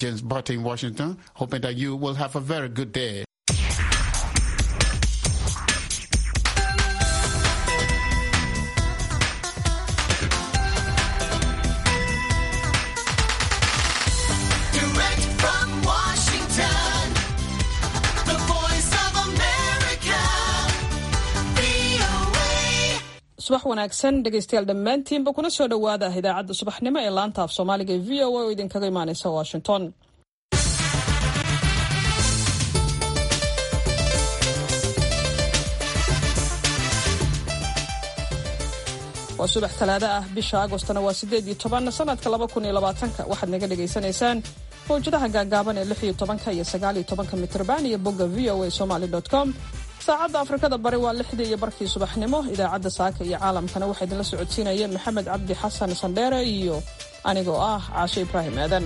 James Barty in Washington, hoping that you will have a very good day. Direct from Washington, the voice of America, VOA. subax wanaagsan dhegaystayaal dhammaantiinba kuna soo dhowaada idaacadda subaxnimo ee laanta af soomaaliga ee v o a oo idinkaga imaaneysa washington waa subax talaado ah bisha agostona waa sideed iyo toban sanadka laba kun iyo labaatanka waxaad naga dhagaysanaysaan mawjadaha gaagaaban ee lix iyo tobanka iyo sagaal iyo tobanka mitrban iyo bogga v o a somaly com saacadda afrikada bari waa lixdii iyo barkii subaxnimo idaacadda saaka iyo caalamkana waxaa idinla socodsiinaya maxamed cabdi xasan sandheere iyo anigoo ah caashe ibraahim aadan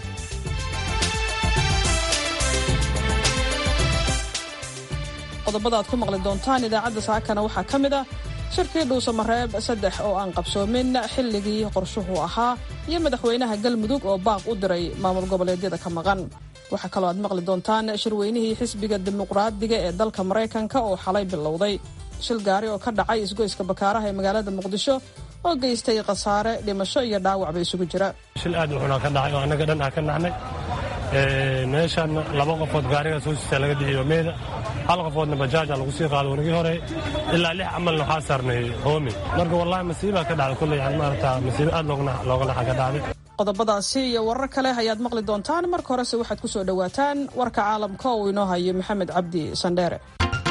qodobada aad ku maqli doontaan idaacadda saakana waxaa ka mid ah shirkii dhuusamareeb saddex oo aan qabsoomin xilligii qorshuhu ahaa iyo madaxweynaha galmudug oo baaq u diray maamul goboleedyada ka maqan waxaa kaloo aad maqli doontaan shirweynihii xisbiga dimuqraadiga ee dalka maraykanka oo xalay bilowday shil gaari oo ka dhacay isgoyska bakaaraha ee magaalada muqdisho oo geystay khasaare dhimasho iyo dhaawacba isugu jira shil aad u xunaa ka dhacay oo annaga dhan aan ka naxnay meeshaan laba qofood gaariga soo sitaa laga bixiyo meeda hal qofoodna bajaaja lagu sii qaado wanagii hore ilaa lix camalna waxaa saarnay hoomi marka wallahi masiibaa ka dhacday kulley yani maarata masiibo aad looga looga naxa ka dhacday qodobadaasi iyo warar kale ayaad maqli doontaan marka horese waxaad ku soo dhowaataan warka caalamka uu inoo hayo maxamed cabdi sandheere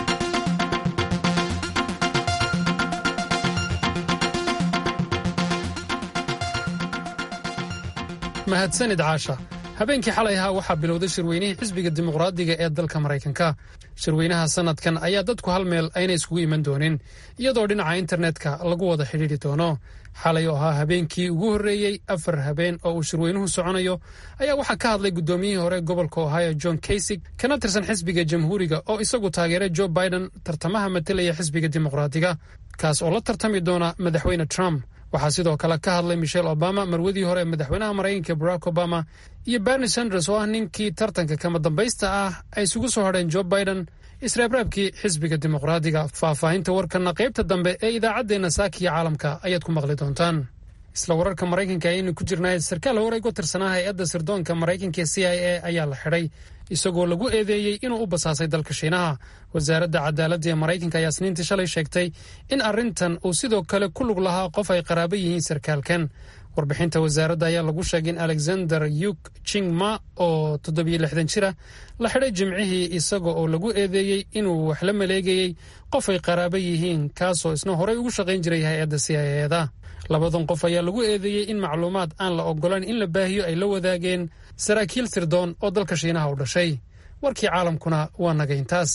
mahadsanid caasha habeenkii xalay ahaa waxaa bilowday shirweynihii xisbiga dimuqraadiga ee dalka maraykanka shirweynaha sannadkan ayaa dadku hal meel ayna iskugu iman doonin iyadoo dhinaca internetka lagu wada xidhiidhi doono xalay oo ahaa habeenkii ugu horreeyey afar habeen oo uu shirweynuhu soconayo ayaa waxaa ka hadlay guddoomiyihii hore gobolka ohio john kaysig kana tirsan xisbiga jamhuuriga oo isagu taageeray joe biden tartamaha matelaya xisbiga dimuqraadiga kaas oo la tartami doona madaxweyne trump waxaa sidoo kale ka hadlay michelle obama marwadii hore ee madaxweynaha maraykanka barack obama iyo bernie sanders oo ah ninkii tartanka kama dambaysta ah ay isugu soo hadheen joe biden isreebreebkii xisbiga dimuqraadiga faahfaahinta warkanna qaybta dambe ee idaacaddeenna saakiya caalamka ayaad ku maqli doontaan isla wararka maraykanka ayaynu ku jirnay sarkaal hore uga tirsanaa hay-adda sirdoonka maraykanka ee c i a ayaa la xidhay isagoo lagu eedeeyey inuu u basaasay dalka shiinaha wasaaradda cadaaladda ee maraykanka ayaa sniintii shalay sheegtay in arrintan uu sidoo kale ku lug lahaa qof ay qaraabo yihiin sarkaalkan warbixinta wasaaradda ayaa lagu sheegay in alexander yuk jingma oo toddobiyo lixdan jira la xidhay jimcihii isaga oo lagu eedeeyey inuu wax la maleegayey qof ay qaraabo yihiin kaasoo isna horey ugu shaqayn jiray hay-adda c i eda labadan qof ayaa lagu eedeeyey in macluumaad aan la oggolayn in la baahiyo ay la wadaageen saraakiil sirdoon oo dalka shiinaha u dhashay warkii caalamkuna waa nagayntaas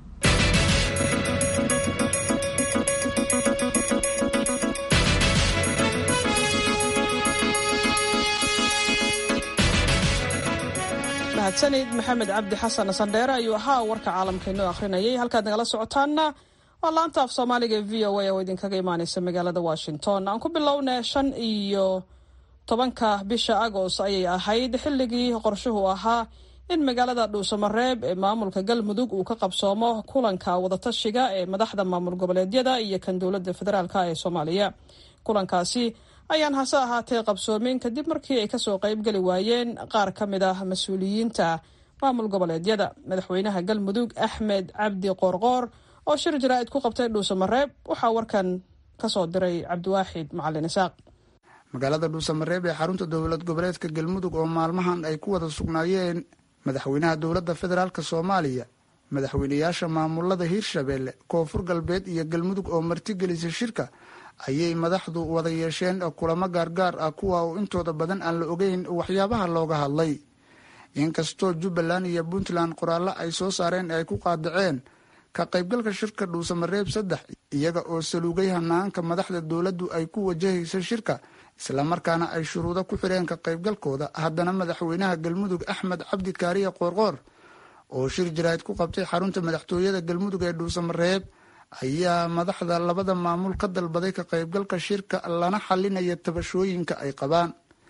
mahadsanid maxamed cabdi xasan sandheere ayuu ahaa warka caalamka inoo akhrinayay halkaad nagala socotaanna waa laanta af soomaaliga ee v o a oo idinkaga imaaneysa magaalada washington aan ku bilowna shan iyo tobanka bisha agost ayay ahayd xilligii qorshuhu ahaa in magaalada dhuusamareeb ee maamulka galmudug uu ka qabsoomo kulanka wadatashiga ee madaxda maamul goboleedyada iyo kan dowladda federaalk ee soomaaliya kulankaasi ayaan hase ahaatee qabsoomin kadib markii ay kasoo qaybgeli waayeen qaar ka mid ah mas-uuliyiinta maamul goboleedyada madaxweynaha galmudug axmed cabdi qoorqoor oo shir jaraa'id ku qabtay dhuusamareeb waxaa warkan kasoo diray cabdiwaaxid macalin isaaq magaalada dhuusamareeb ee xarunta dowlad goboleedka galmudug oo maalmahan ay ku wada sugnaayeen madaxweynaha dowladda federaalk soomaaliya madaxweynayaasha maamulada hiirshabeelle koonfur galbeed iyo galmudug oo martigelisay shirka ayay madaxdu wada yeesheen kulamo gaargaar ah kuwa oo intooda badan aan la ogeyn waxyaabaha looga hadlay inkastoo jubbaland iyo puntland qoraallo ay soo saareen ay ku qaadaceen ka qaybgalka shirka dhuusamareeb saddex iyaga oo saluugay hanaanka madaxda dowladdu ay ku wajahaysa shirka islamarkaana ay shuruudo ku xireen ka qaybgalkooda haddana madaxweynaha galmudug axmed cabdi kaariye qoorqoor oo shir jaraa'id ku qabtay xarunta madaxtooyada galmudug ee dhuusamareeb ayaa madaxda labada maamul ka dalbaday ka qaybgalka shirka lana xalinaya tabashooyinka ay qabaan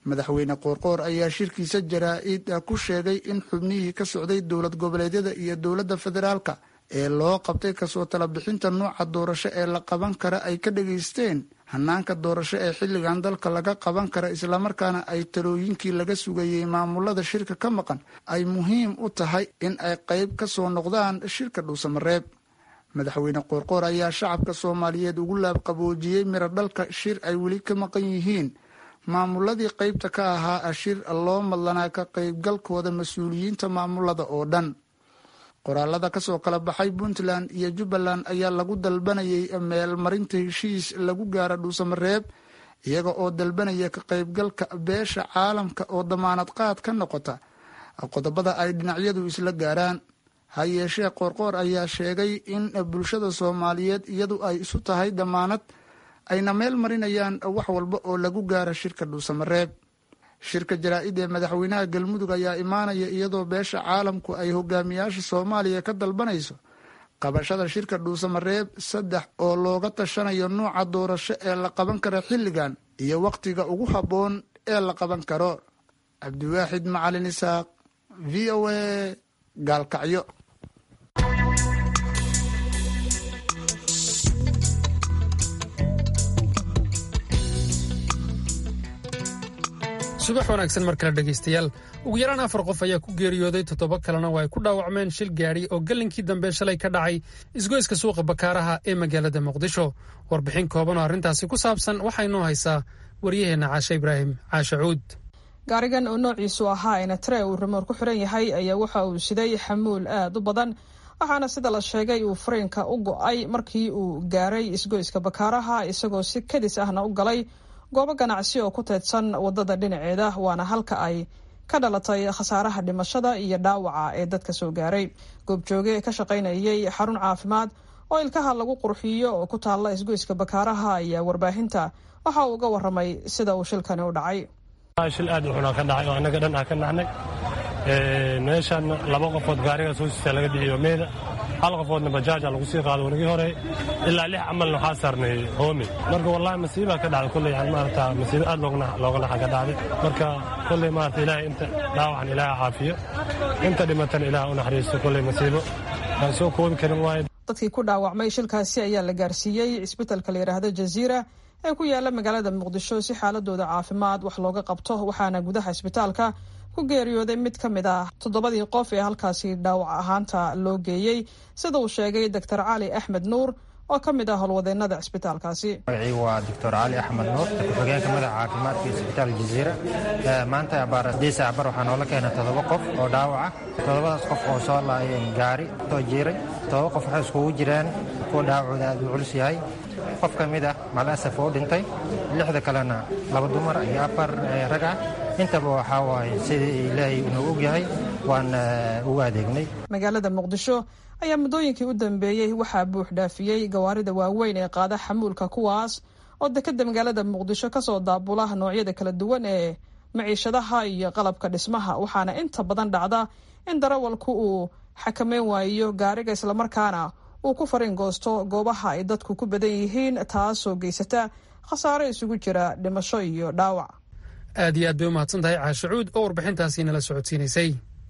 madaxweyne qoorqoor ayaa shirkiisa jaraa-id ku sheegay in xubnihii ka socday dowlad goboleedyada iyo dowladda federaalka ee loo qabtay kasoo tala bixinta nooca doorasho ee la qaban kara ay ka dhageysteen hanaanka doorasho ee xilligan dalka laga qaban kara islamarkaana ay talooyinkii laga sugayey maamulada shirka ka maqan ay muhiim u tahay in ay qayb ka soo noqdaan shirka dhuusamareeb madaxweyne qoorqoor ayaa shacabka soomaaliyeed ugu laabqaboojiyey miro dhalka shir ay weli ka maqan yihiin maamuladii qaybta ka ahaa shir loo madlanaa ka qaybgalkooda mas-uuliyiinta maamulada oo dhan qoraalada kasoo kala baxay puntland iyo jubbaland ayaa lagu dalbanayay meelmarinta heshiis lagu gaara dhuusamareeb iyaga oo dalbanaya ka qaybgalka beesha caalamka oo damaanad qaad ka noqota qodobada ay dhinacyadu isla gaaraan ha yeeshee qoorqoor ayaa sheegay in bulshada soomaaliyeed iyadu ay isu tahay damaanad ayna meel marinayaan wax walba oo lagu gaara shirka dhuusamareeb shirka jaraa-id ee madaxweynaha galmudug ayaa imaanaya iyadoo beesha caalamku ay hogaamiyaasha soomaaliya ka dalbanayso qabashada shirka dhuusamareeb saddex oo looga tashanayo nuuca doorasho ee la qaban karo xilligan iyo wakhtiga ugu habboon ee la qaban karo cabdiwaaxid macalin isaaq v o a gaalkacyo subax wanaagsan mar kale dhegaystayaal ugu yaraan afar qof ayaa ku geeriyooday toddoba kalena waa ay ku dhaawacmeen shil gaadhi oo gallinkii dambe shalay ka dhacay isgoyska suuqa bakaaraha ee magaalada muqdisho warbixin kooban oo arrintaasi ku saabsan waxaa inoo haysaa waryaheenna caashe ibraahim caashe cuud gaarigan oo noociisu ahaa enetre uu rimoor ku xiran yahay ayaa waxa uu siday xamuul aad u badan waxaana sida la sheegay uu fariinka u go-ay markii uu gaaray isgoyska bakaaraha isagoo si kadis ahna u galay goobo ganacsi oo ku teedsan wadada dhinaceeda waana halka ay ka dhalatay khasaaraha dhimashada iyo dhaawaca ee dadka soo gaaray goobjooge ka shaqaynayay xarun caafimaad oo ilkaha lagu qurxiyo oo ku taalla isgoyska bakaaraha ayaa warbaahinta waxa uu uga waramay sida uu shilkani u dhacay shil aad u xunaa ka dhacay oo annaga dhan ah ka naxnay meeshan laba qofood gaariga soo siisa laga bixiyo meeda hal qofoodna bajaaja lagu sii qaado wanagii hore ilaa lix camalna waxaa saarnay hoomi marka wallahi masiibaa ka dhacday kolley yani maarata masiibo aad looga naxa ka dhacday marka kolley maarata ilaahay inta dhaawacan ilaahay caafiyo inta dhimatana ilaahay u naxariisto kolley masiibo aan soo koobi karin waaye dadkii ku dhaawacmay shilkaasi ayaa la gaarsiiyey isbitalka la yidhaahdo jaziira ee ku yaala magaalada muqdisho si xaaladooda caafimaad wax looga qabto waxaana gudaha isbitaalka ku geeriyooday mid ka mid ah toddobadii qof ee halkaasi dhaawac ahaanta loo geeyey sida uu sheegay doctor cali axmed nuur oo ka mid ah howlwadeenada cisbitaalkaasi magacii waa doctor cali axmed nuur ku-xigeenka madaxa caafimaadka isbitaal jaziira maanta abaar deesa abar waxaa noola keenay toddoba qof oo dhaawaca toddobadaas qof oo soo laayeen gaari soo jiiray toddoba qof waxay iskugu jiraan kuwa dhaawacooda aad uu culus yahay qof ka mid ah malasaf oo dhintay lixda kalena laba dumar iyo afar rag ah intaba waxaa waaye sidii ilaahay unoo ogyahay waan ugu adeegnay magaalada muqdisho ayaa muddooyinkii u dambeeyey waxaa buux dhaafiyey gawaarida waaweyn ee qaada xamuulka kuwaas oo dekeda magaalada muqdisho kasoo daabula noocyada kala duwan ee maciishadaha iyo qalabka dhismaha waxaana inta badan dhacda in darawalku uu xakameyn waayo gaariga islamarkaana uu ku fariin goosto goobaha ay dadku ku badan yihiin taasoo geysata khasaaro isugu jira dhimasho iyo dhaawac aad iyo aad bay u mahadsan tahay caashacuud oo warbixintaasi nala socodsiinaysay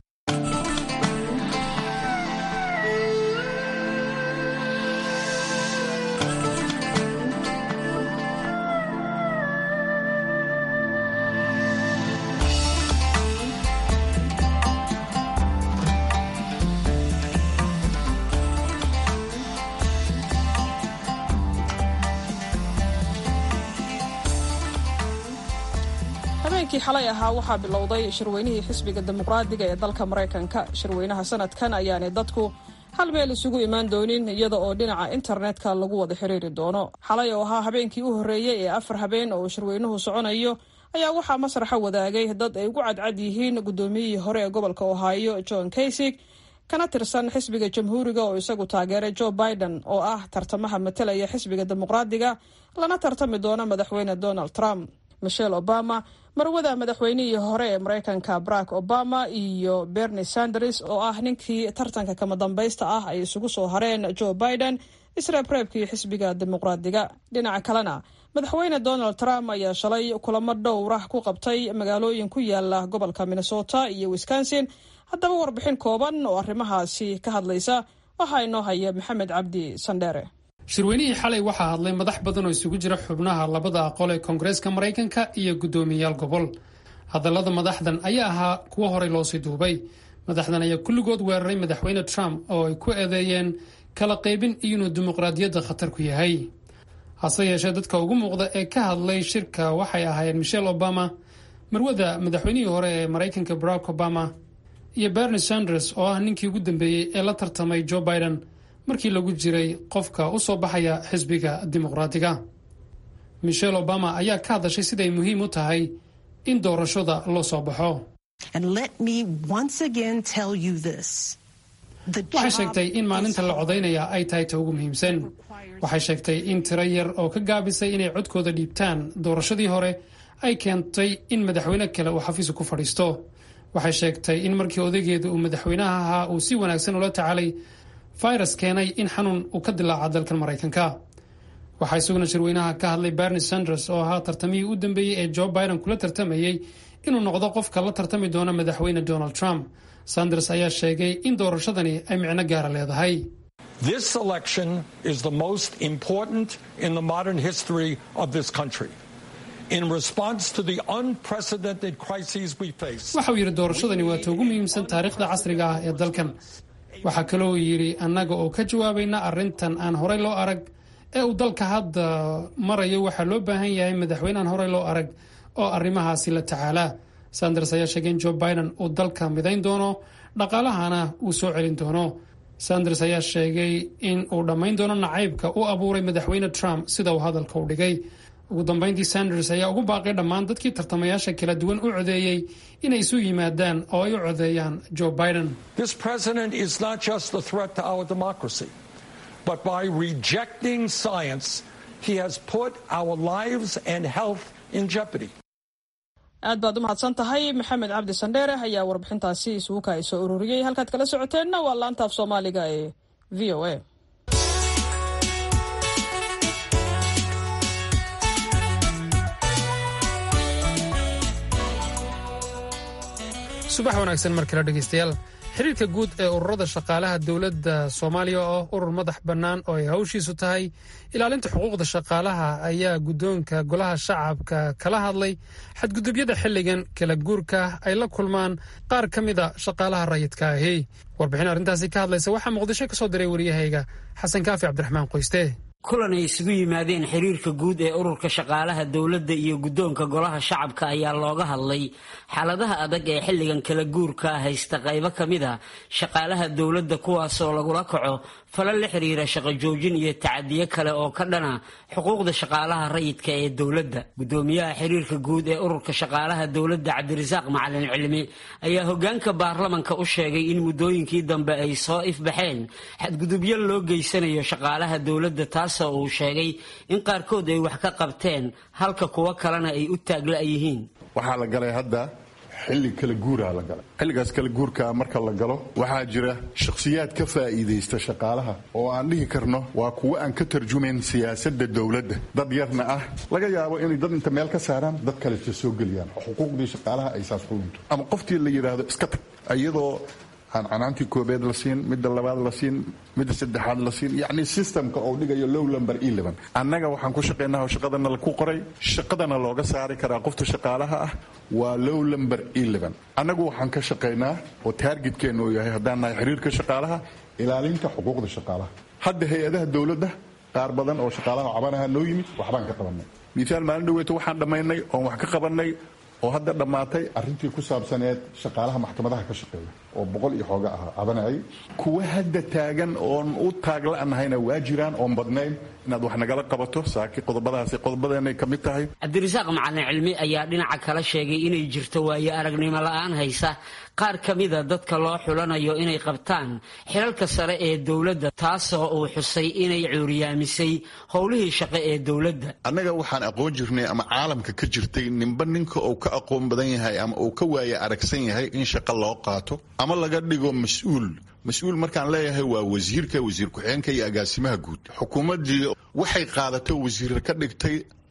habeenkii xalay ahaa waxaa bilowday shirweynihii xisbiga dimuqraadiga ee dalka maraykanka shirweynaha sanadkan ayaanay dadku hal meel isugu imaan doonin iyada oo dhinaca internetka lagu wada xiriiri doono xalay oo ahaa habeenkii u horreeyey ee afar habeen oo shirweynuhu soconayo ayaa waxaa masraxa wadaagay dad ay ugu cadcad yihiin guddoomiyihii hore ee gobolka ohio john kaysig kana tirsan xisbiga jamhuuriga oo isagu taageeray joe biden oo ah tartamaha matalaya xisbiga dimuqraadiga lana tartami doono madaxweyne donald trump michelle obama marwada madaxweynihii hore ee maraykanka barack obama iyo bernie sanders oo ah ninkii tartanka kama dambaysta ah ay isugu soo hareen joe biden isreebreebkii xisbiga dimuqraadiga dhinaca kalena madaxweyne donald trump ayaa shalay kulamo dhowrah ku qabtay magaalooyin ku yaala gobolka minnesota iyo wisconsin haddaba warbixin kooban oo arrimahaasi ka hadlaysa waxaa inoo haya maxamed cabdi sandheere shirweynihii xalay waxaa hadlay madax badan oo isugu jira xubnaha labada aqol ee koongareeska maraykanka iyo guddoomiyayaal gobol hadallada madaxdan ayaa ahaa kuwo horey loosii duubay madaxdan ayaa kulligood weeraray madaxweyne trump oo ay ku eedeeyeen kala qaybin iyo inuu dimuqraadiyadda khatar ku yahay hase yeeshee dadka ugu muuqda ee ka hadlay shirka waxay ahaayeen michelle obama marwada madaxweynihii hore ee maraykanka barack obama iyo bernie sanders oo ah ninkii ugu dambeeyey ee la tartamay joe biden markii lagu jiray qofka u soo baxaya xisbiga dimuqraadiga michelle obama ayaa ka hadashay siday muhiim u tahay in doorashada loo soo baxo waxay sheegtay in maalinta la codaynaya ay tahay ta ugu muhiimsan waxay sheegtay in tiro yar oo ka gaabisay inay codkooda dhiibtaan doorashadii hore ay keentay in madaxweyne kale uu xafiisu ku fadhiisto waxay sheegtay in markii odaygeeda uu madaxweynaha ahaa uu si wanaagsan ula tacaalay virus keenay in xanuun uu ka dilaaca dalkan maraykanka waxaa isaguna shirweynaha ka hadlay bernie sanders oo ahaa tartamihii u dambeeyey ee joe biden kula tartamayey inuu noqdo qofka la tartami doona madaxweyne donald trump sanders ayaa sheegay in doorashadani ay micno gaara leedahay This election is the most important in the modern history of this country. In response to the unprecedented crises we face, waxa uu yidhi doorashadani waa ta ugu muhiimsan taariikhda casriga ah ee dalkan waxaa kaloo yidhi annaga oo ka jawaabayna arrintan aan horey loo arag ee uu dalka hadda marayo waxaa loo baahan yahay madaxweyne aan horey loo arag oo arrimahaasi la tacaalaa sanders ayaa sheegay in joe biden uu dalka midayn doono dhaqaalahana uu soo celin doono sanders ayaa sheegay in uu dhammayn doono nacaybka u abuuray madaxweyne trump sida uu hadalka u dhigay ugu dambayntii sanders ayaa ugu baaqay dhammaan dadkii tartamayaasha kala duwan u codeeyey inay isu yimaadaan oo ay u codeeyaan joe biden this president is not just a threat to our democracy, but by rejecting science, he has put our lives and health in jeopardy. aad baad u mahadsan tahay maxamed cabdi sandheere ayaa warbixintaasi isugu kaayso ururiyey halkaad kala socoteenna waa laanta af soomaaliga ee v o a subax wanaagsan mar kale dhegaystayaal xiriirka guud ee ururada shaqaalaha dowladda soomaaliya oo urur madax bannaan oo ay hawshiisu tahay ilaalinta xuquuqda shaqaalaha ayaa guddoonka golaha shacabka kala hadlay xadgudubyada xilligan kala guurka ay la kulmaan qaar ka mida shaqaalaha rayidka ahi warbixin arrintaasi ka hadlaysa waxaa muqdisho ka soo diray wariyahayga xasan kaafi cabdiraxmaan qoyste kulan ay isugu yimaadeen xiriirka guud ee ururka shaqaalaha dowladda iyo guddoonka golaha shacabka ayaa looga hadlay xaaladaha adag ee xilligan kala guurka haysta qaybo ka mid a shaqaalaha dowladda kuwaasoo lagula kaco falal la xiriira shaqo joojin iyo tacadiyo kale oo ka dhana xuquuqda shaqaalaha rayidka ee dowladda guddoomiyaha xiriirka guud ee ururka shaqaalaha dowladda cabdirasaaq macalin cilmi ayaa hogaanka baarlamanka u sheegay in muddooyinkii dambe ay soo ifbaxeen xadgudubyo loo geysanayo shaqaalaha dowladda taasoo uu sheegay in qaarkood ay wax ka qabteen halka kuwo kalena ay u taagla yihiin waxaa la galay hadda xilli kala guuraa la galay xilligaas kala guurka marka la galo waxaa jira shakhsiyaad ka faa'iidaysta shaqaalaha oo aan dhihi karno waa kuwo aan ka tarjumayn siyaasadda dowladda dad yarna ah laga yaabo inay dad inta meel ka saaraan dad kaleta soo geliyaan xuquuqdii shaqaalaha ay saas ku lunto ama qoftii la yidhaahdo iska tag iyadoo aan canaantii koobeed la siin midda labaad la siin midda saddexaad la siin yacni systemka oo dhigayo low lumber eleven annaga waxaan ku shaqaynaa oo shaqadana ku qoray shaqadana looga saari karaa qofta shaqaalaha ah waa low lumber eleven annagu waxaan ka shaqaynaa oo taargetkeenna uu yahay haddaan nahay xiriirka shaqaalaha ilaalinta xuquuqda shaqaalaha hadda hay-adaha dowladda qaar badan oo shaqaalaha cabanaha noo yimid waxbaan ka qabanay misaal maalin dhaweeto waxaan dhammaynay oon wax ka qabanay oo hadda dhammaatay arrintii ku saabsaneed shaqaalaha maxkamadaha ka shaqeeya oo boqol iyo xooga ah cabanayay kuwa hadda taagan oon u taagla'nahayna waa jiraan oon badnayn inaad wax nagala qabato saaki qodobadaasi qodobadeenay ka mid tahay cabdirasaaq macalin cilmi ayaa dhinaca kala sheegay inay jirto waayo aragnimo la-aan haysa qaar ka mida dadka loo xulanayo inay qabtaan xilalka sare ee dowladda taasoo uu xusay inay cuuriyaamisay howlihii shaqo ee dowladda annaga waxaan aqoon jirnay ama caalamka ka jirtay ninba ninka uu ka aqoon badan yahay ama uu ka waaya aragsan yahay in shaqo loo qaato ama laga dhigo mas-uul mas-uul markaan leeyahay waa wasiirka wasiir ku-xigeenka iyo agaasimaha guud xukuumaddii waxay qaadato wasiir ka dhigtay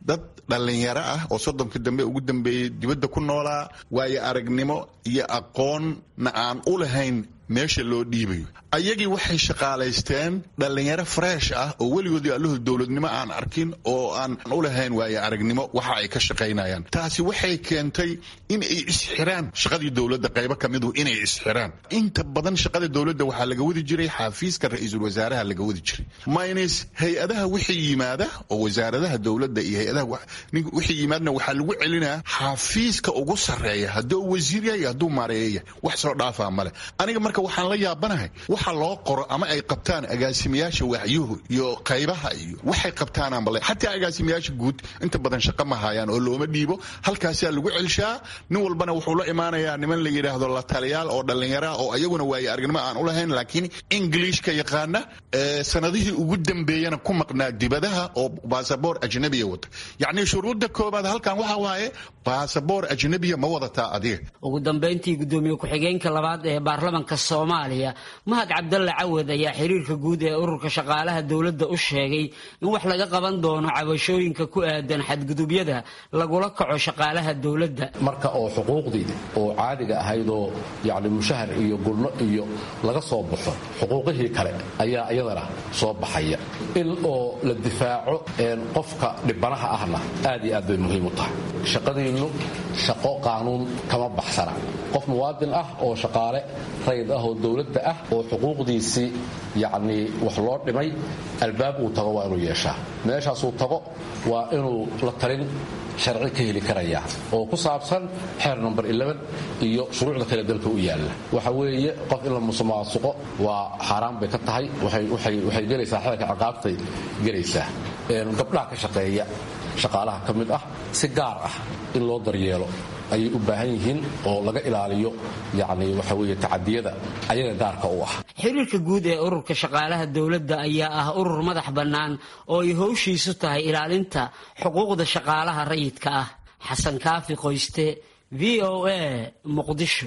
dad dhallinyaro ah oo soddonka dambe ugu dambeeyey dibadda ku noolaa waayo aragnimo iyo aqoonna aan u lahayn meesha loo dhiibayo ayagii waxay shaqaalaysteen dhallinyaro fresh ah oo weligoodii alluhu dowladnimo aan arkin oo aan u lahayn waayo aragnimo waxa ay ka shaqaynayaan taasi waxay keentay in ay isxiraan shaqadii dowladda qaybo ka midu inay isxiraan inta badan shaqada dowladda waxaa laga wadi jiray xafiiska ra-iisul wasaaraha laga wadi jiray minus hay-adaha wixii yimaada oo wasaaradaha dowladda iyo hay-adaha wixii yimaadna waxaa lagu celinaa xafiiska ugu sarreeya hadduu wasiir yahay hadduu maareeya wax soo dhaafaa male aniga marka waxaan la yaabanahay waxa loo qoro ama ay qabtaan agaasimayaasha waaxyuhu iyo qaybaha iyo waxay qabtaanaan bale xataa agaasimayaasha guud inta badan shaqo ma hayaan oo looma dhiibo halkaasaa lagu celshaa nin walbana wuxuu la imaanayaa niman la yidhaahdo la taliyaal oo dhallinyara oo ayaguna waaye aragnimo aan u lahayn laakiin englishka yaqaana sanadihii ugu dambeeyana ku maqnaa dibadaha oo baasaboor ajnabiya wata yacni shuruudda koobaad halkan waxa waaye baasaboor ajnabiya ma wadataa adiga ugu dambayntii gudoomiye ku-xigeenka labaad ee baarlamanka soomaaliya mahad cabdalle cawad ayaa xiriirka guud ee ururka shaqaalaha dowladda u sheegay in wax laga qaban doono cabashooyinka ku aadan xadgudubyada lagula kaco shaqaalaha dowladda marka oo xuquuqdii oo caadiga ahaydoo yacni mushahar iyo gulno iyo laga soo baxo xuquuqihii kale ayaa iyadana soo baxaya in oo la difaaco qofka dhibanaha ahna aad iyo aad bay muhiim u tahay shaqadiinnu shaqo qaanuun kama baxsana qof muwaadin ah oo shaqaale rayid ah oo dowladda ah oo xuquuqdiisii yacnii wax loo dhimay albaab uu tago waa inuu yeeshaa meeshaasuu tago waa inuu la talin sharci ka heli karaya oo ku saabsan xeer number iyo shuruucda kale dalka u yaalla waxa weeye qof in la musuqmaasuqo waa xaaraan bay ka tahay waxay gelaysaa xeerka ciqaabtay gelaysaa gabdhaha ka shaqeeya shaqaalaha ka mid ah si gaar ah in loo daryeelo ayay u baahan yihiin oo laga ilaaliyo yacni waxa weeye tacadiyada ayaga gaarka u ah xiriirka guud ee ururka shaqaalaha dowladda ayaa ah urur madax bannaan oo ay howshiisu tahay ilaalinta xuquuqda shaqaalaha rayidka ah xasan kaafi qoyste v o a muqdisho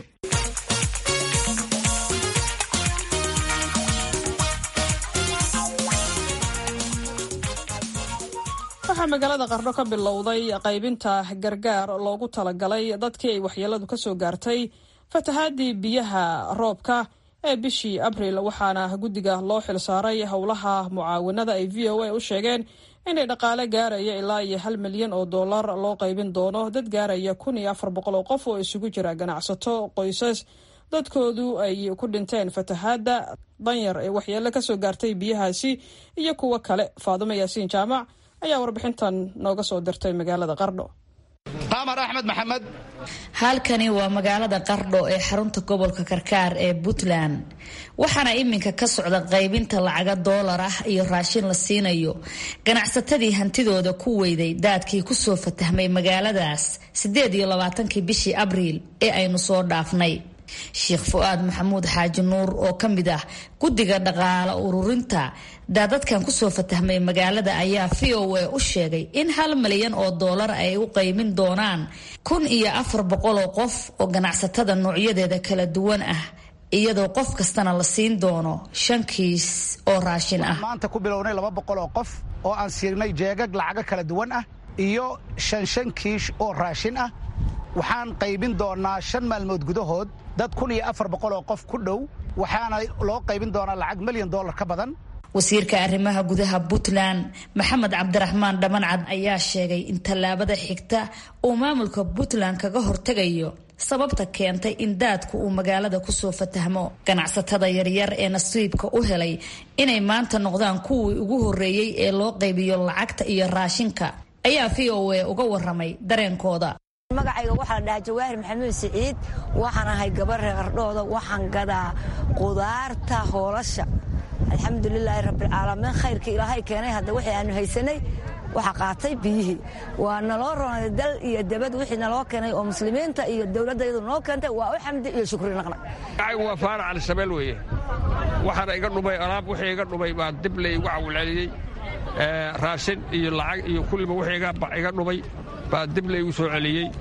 waxaa magaalada qardho ka bilowday qaybinta gargaar loogu talagalay dadkii ay waxyeeladu ka soo gaartay fatahaadii biyaha roobka ee bishii abril waxaana guddiga loo xilsaaray howlaha mucaawanada ay v o a u sheegeen inay dhaqaale gaaraya ilaa iyo hal milyan oo dollar loo qaybin doono dad gaaraya kun iyo afar boqol oo qof oo isugu jira ganacsato qoysas dadkoodu ay ku dhinteen fatahaadda danyar ee waxyeelo kasoo gaartay biyahaasi iyo kuwo kale faadumo yaasiin jaamac ayaa warbixintan nooga soo dirtay magaalada qardho qamar axmed maxamed halkani waa magaalada qardho ee xarunta gobolka karkaar ee puntland waxaana iminka ka socda qaybinta lacaga doolar ah iyo raashin la siinayo ganacsatadii hantidooda ku weyday daadkii kusoo fatahmay magaaladaas sideed iyo labaatankii bishii abriil ee aynu soo dhaafnay sheekh fu-aad maxamuud xaaji nuur oo ka mid ah guddiga dhaqaale ururinta daadadkan kusoo fatahmay magaalada ayaa v o a u sheegay in hal milyan oo doolar ay u qaymin doonaan kun iyo afar boqol oo qof oo ganacsatada noocyadeeda kala duwan ah iyadoo qof kastana la siin doono shan kiis oo raashin ah maanta ku bilownay laba boqol oo qof oo aan siinay jeegag lacago kala duwan ah iyo shan shan kiish oo raashin ah waxaan qaybin doonaa shan maalmood gudahood dad kun iyo afar boqol oo qof ku dhow waxaana loo qaybin doonaa lacag milyan dollar ka badan wasiirka arrimaha gudaha puntland maxamed cabdiraxmaan dhamancad ayaa sheegay in tallaabada xigta uu maamulka puntland kaga hortegayo sababta keentay in daadku uu magaalada kusoo fatahmo ganacsatada yaryar ee nasiibka u helay inay maanta noqdaan kuwii ugu horreeyey ee loo qaybiyo lacagta iyo raashinka ayaa v o a uga waramay dareenkooda magacayga waxaa la dhahaa jawaahir maxamuud siciid waxaan ahay gabar reer qardhooda waxaan gadaa qudaarta hoolasha alxamdulilaahi rabbilcaalamiin khayrka ilaahay keenay hadda wixii aanu haysanay waxa qaatay biyihii waa naloo ronay dal iyo dabad wixii naloo keenay oo muslimiinta iyo dowladda iyadu noo keentay waa u xamdi iyo shukri naqnay magacaygu waa faarac alisabeel weeye waxaana iga dhumay alaab wixii iga dhumay baa dib la igu cawilceliyey raashin iyo lacag iyo kulliba wixii iga dhumay baa dib la igu soo celiyey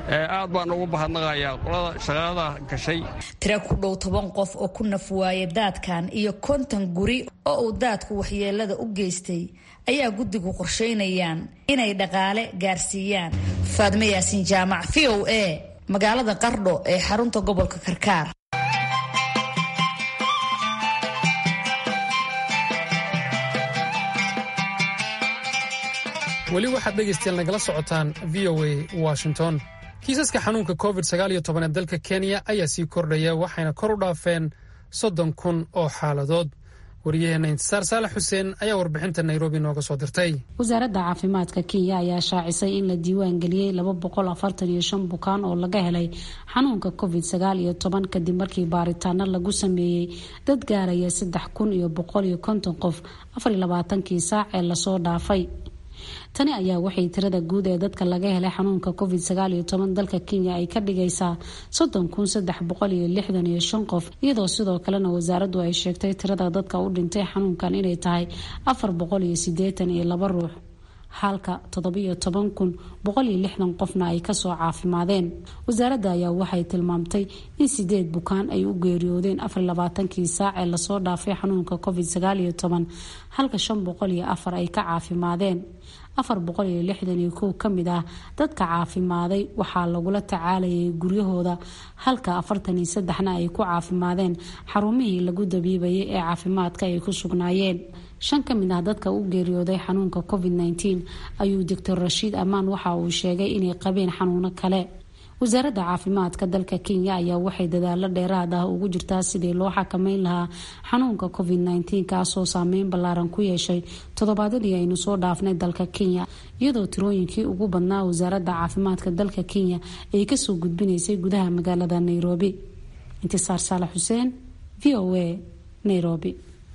aad baan ugu bahadnaqayaa qolada shaqada gashay tira ku dhow toban qof oo ku naf waaya daadkan iyo konton guri oo uu daadku waxyeelada u geystay ayaa guddigu qorsheynayaan inay dhaqaale gaarsiiyaan faadme yaasiin jaamac v o a magaalada qardho ee xarunta gobolka karkaar weli waxaad dhegaystayaal nagala socotaan v o a washington kiisaska xanuunka covid ee dalka kenya ayaa sii kordhaya waxayna kor u dhaafeen soddon kun oo xaaladood wariyaheenna intisaar saalax xuseen ayaa warbixinta nairobi nooga soo dirtay wasaaradda caafimaadka kenya ayaa shaacisay in la diiwaan geliyey bukaan oo laga helay xanuunka covid kadib markii baaritaano lagu sameeyey dad gaaraya saddex kun iyo boqol iyo konton qof afarlabaatankii saac ee lasoo dhaafay tani ayaa waxay tirada guud ee dadka laga helay xanuunka covid dalka kenya ay ka dhigaysaa qof iyadoo sidoo kalena wasaaraddu ay sheegtay tirada dadka u dhintay xanuunkan inay tahay ruux halka qofna ay kasoo caafimaadeen wasaaradda ayaa waxay tilmaamtay in sideed bukaan ay u geeriyoodeen kii saac ee lasoo dhaafay xanuunka covid halka ay ka caafimaadeen ka mid ah dadka caafimaaday waxaa lagula tacaalayay guryahooda halka na ay ku caafimaadeen xarumihii lagu dabiibayay ee caafimaadka ay ku sugnaayeen shan ka mid ah dadka u geeriyooday xanuunka covid ayuu doctor rashiid amaan waxa uu sheegay inay qabeen xanuuno kale wasaaradda caafimaadka dalka kenya ayaa waxay dadaalo dheeraad ah ugu jirtaa sidii loo xakameyn lahaa xanuunka covid kaasoo saameyn ballaaran ku yeeshay toddobaadyadii aynu soo dhaafnay dalka kenya iyadoo tirooyinkii ugu badnaa wasaaradda caafimaadka dalka kenya ay kasoo gudbinaysay gudaha magaalada nairobi intisaar saalax xuseen v o a nairobi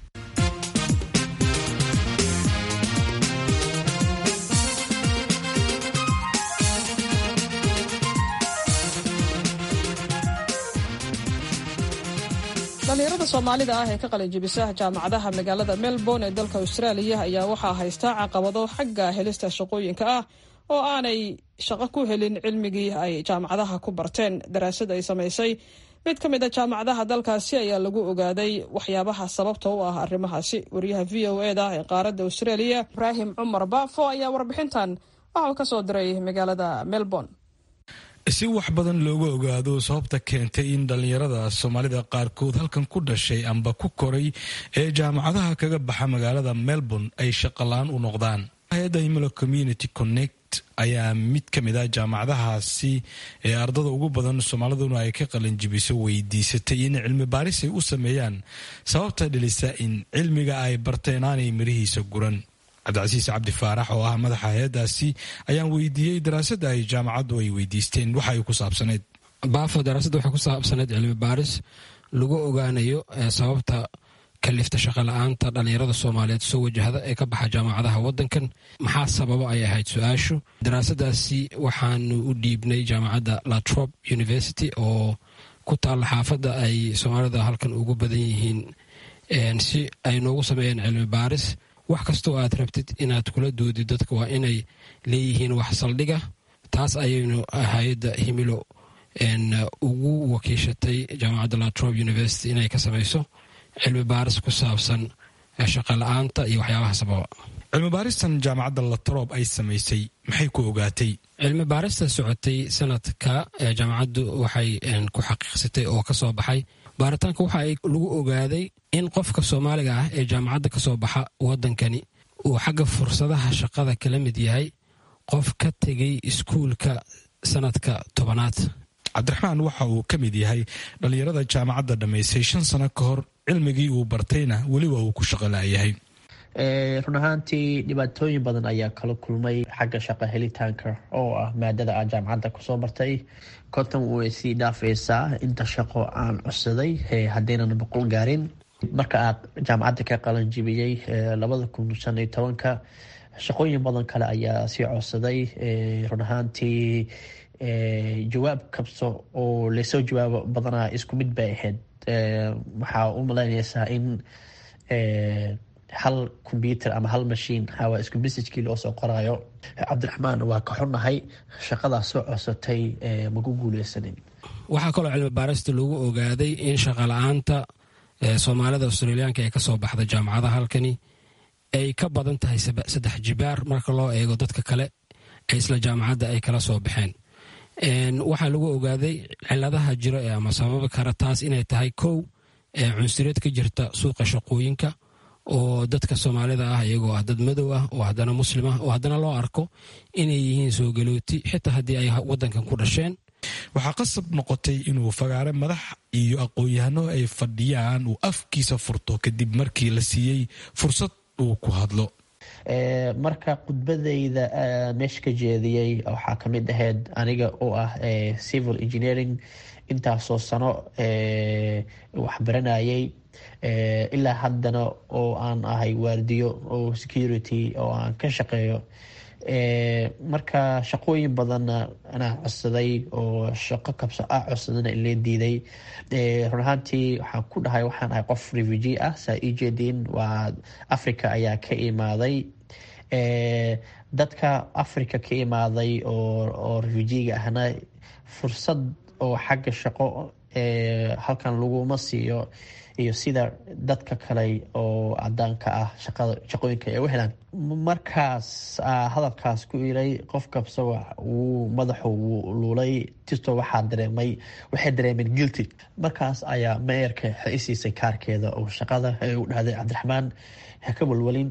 dhalinyarada soomaalida ah ee ka qalinjibisa jaamacadaha magaalada melbourne ee dalka austraaliya ayaa waxaa haystaa caqabado xagga helista shaqooyinka ah oo aanay shaqo ku helin cilmigii ay jaamacadaha ku barteen daraasad ay samaysay mid ka mid a jaamacadaha dalkaasi ayaa lagu ogaaday waxyaabaha sababta u ah arrimahaasi wariyaha v o e da ee qaaradda austraaliya ibraahim cumar baafo ayaa warbixintan waxa uu ka soo diray magaalada melbourne si wax badan looga ogaado sababta keentay in dhallinyarada soomaalida qaarkood halkan ku dhashay amba ku koray ee jaamacadaha kaga baxa magaalada melbourne ay shaqolaan u noqdaan hay-adda himilo community connect ayaa mid ka mid ah jaamacadahaasi ee ardada ugu badan soomaaliduna ay ka qalinjibiso weydiisatay in cilmi baaris ay u sameeyaan sababta dhelisa in cilmiga ay barteen aanay mirihiisa guran cabdicasiis cabdi faarax oo ah madaxa hay-adaasi ayaan weydiiyey daraasadda ay jaamacaddu ay weydiisteen waxa ay ku saabsaneyd baafo daraasadda waxay ku saabsaneyd cilmi baaris lagu ogaanayo sababta kalifta shaqala-aanta dhallinyarada soomaaliyeed soo wajahda ee ka baxa jaamacadaha wadankan maxaa sababo ay ahayd su-aashu daraasadaasi waxaanu u dhiibnay jaamacadda latrop university oo ku taalla xaafadda ay soomaalida halkan ugu badan yihiin si ay noogu sameeyeen cilmi baaris wax kastoo aad rabtid inaad kula doodid dadka waa inay leeyihiin wax saldhiga taas ayaynu hay-adda himilo ugu wakiishatay jaamacadda latrobe university inay ka samayso cilmi baaris ku saabsan shaqala-aanta iyo waxyaabaha sababa cilmi baaristan jaamacadda latrob ay samaysay maxay ku ogaatay cilmi baarista socotay sanadka jaamacaddu waxay ku xaqiiqsatay oo ka soo baxay baaritaanka waxa ay lagu ogaaday in qofka soomaaliga ah ee jaamacadda ka soo baxa wadankani uu xagga fursadaha shaqada kala mid yahay qof ka tegay iskuulka sanadka tobanaad cabdiraxmaan waxa uu ka mid yahay dhallinyarada jaamacadda dhammaysay shan sano ka hor cilmigii uu bartayna weliba uu ku shaqolaayahay run ahaantii dhibaatooyin badan ayaa kala kulmay xagga shaqo helitaanka oo ah maadada aan jaamacadda kusoo bartay konton way sii dhaafaysaa inta shaqo aan codsaday haddaynan boqol gaarin marka aad jaamacadda ka qalanjibiyey labada kun shan iyo tobanka shaqooyin badan kale ayaa sii codsaday run ahaantii jawaab kabso oo lasoo jawaabo badanaa isku mid bay ahayd waxaa u malaynaysaa in hal combyuter ama hal mashiin waa isku messagekii loo soo qoraayo cabdiraxmaan waa ka xunnahay shaqadaas soo codsatay maku guuleysanin waxaa kaloo cilmi baarista lagu ogaaday in shaqala-aanta soomaalida australiyaanka ee kasoo baxda jaamacadaha halkani ay ka badan tahay saddex jibaar marka loo eego dadka kale ee isla jaamacadda ay kala soo baxeen waxaa lagu ogaaday ciladaha jiro ee ama sababi kara taas inay tahay kow cunsuriyad ka jirta suuqa shaqooyinka oo dadka soomaalida ah iyagoo ah dad madow ah oo haddana muslim ah oo haddana loo arko inay yihiin soo galooti xitaa haddii ay wadankan ku dhasheen waxaa qasab noqotay inuu fagaare madax iyo aqoon-yahano ay fadhiyaan uu afkiisa furto kadib markii la siiyey fursad uu ku hadlo marka khudbadayda meesha ka jeediyey waxaa kamid ahayd aniga oo ah civil engineering intaasoo sano waxbaranayay ilaa haddana oo aan ahay waardiyo oo security oo aan ka shaqeeyo marka shaqooyin badanna anaa codsaday oo shaqo kabso ah codsadana ilee diiday run ahaantii waxaan ku dhahay waxaan ahay qof refugee ah saa ii jeediin waa africa ayaa ka imaaday dadka africa ka imaaday oo refugiega ahna fursad oo xagga shaqo halkan laguma siiyo iyo sida dadka kale oo cadaanka ah shaqooyinka ay u helaan markaas hadalkaas ku iray qof kabsa wuu madaxu wuu luulay tisto waxaa dareemay waxay dareemeen guilty markaas ayaa meerka waxay isiisay kaarkeeda oo shaqada u dhahday cabdiraxmaan ha ka walwalin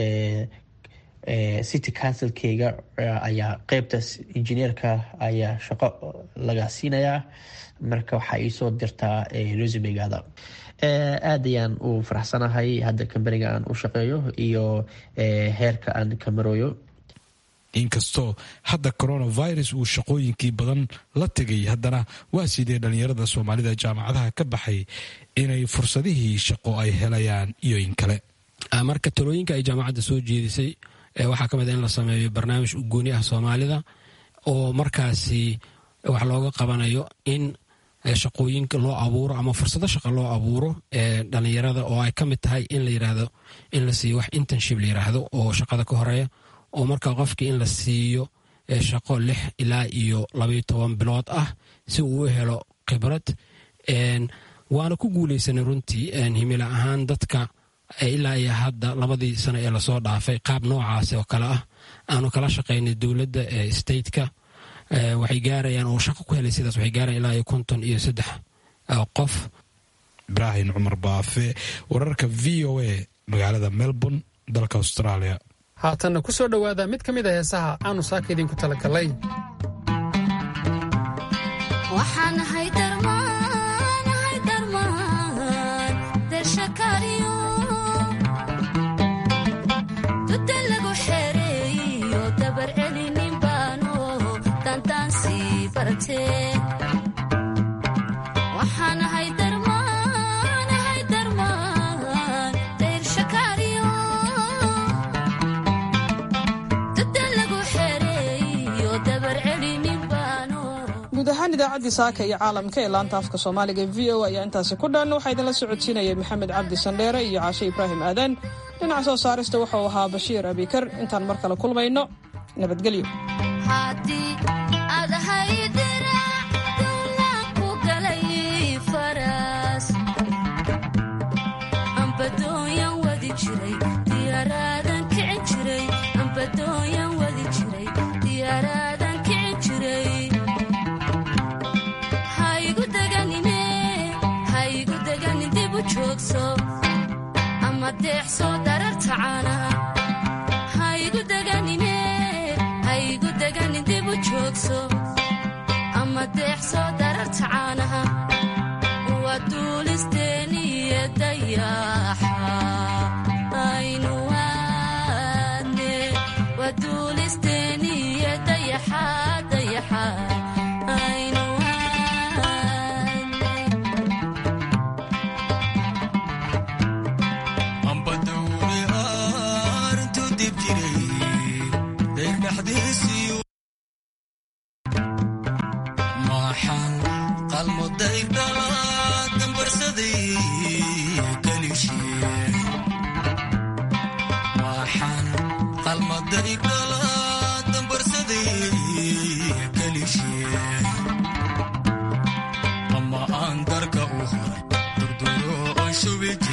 city councilkeyga ayaa qeybta injineerka ayaa shaqo laga siinayaa marka waxaa iisoo dirtaa resumegaada aad ayaan u faraxsanahay hadda kambaniga aan u shaqeeyo iyo heerka aan ka marooyo inkastoo hadda coronavirus uu shaqooyinkii badan la tegay haddana waa sidee dhallinyarada soomaalida jaamacadaha ka baxay inay fursadihii shaqo ay helayaan iyo in kale marka talooyinka ay jaamacadda soo jeedisay waxaa ka mid a in la sameeyo barnaamij ugooni ah soomaalida oo markaasi wax looga qabanayo in shaqooyinka loo abuuro ama fursado shaqa loo abuuro ee dhalinyarada oo ay ka mid tahay in la yirahdo in la siiyo wax internship la yiraahdo oo shaqada ka horeeya oo marka qofkii in la siiyo shaqo lix ilaa iyo labayo toban bilood ah si uu u helo khibrad waana ku guuleysanay runtii himila ahaan dadka ilaa iyo hadda labadii sano ee lasoo dhaafay qaab noocaas oo kale ah aanu kala shaqaynay dowladda ee stateka waxay gaarayaan oo shaqo ku helay sidaas waxay gaarayan ilaa iyo konton iyo saddex qof ibraahim cumar baafe wararka v o a magaalada melbourne dalka australia haatanna ku soo dhowaada mid ka mid a heesaha aanu saaka idinku talagalay guud ahaan idaacaddii saaka iyo caalamka ee laanta afka soomaaliga v o ayaa intaasi ku dhan waxaa idinla socodsiinayay maxamed cabdi sandheere iyo caashe ibraahim aadan dhinaca soo saarista wuxuu ahaa bashiir abikar intaan mar kale kulmayno nabadgelyo ama aan darka u horay durduro oo shubi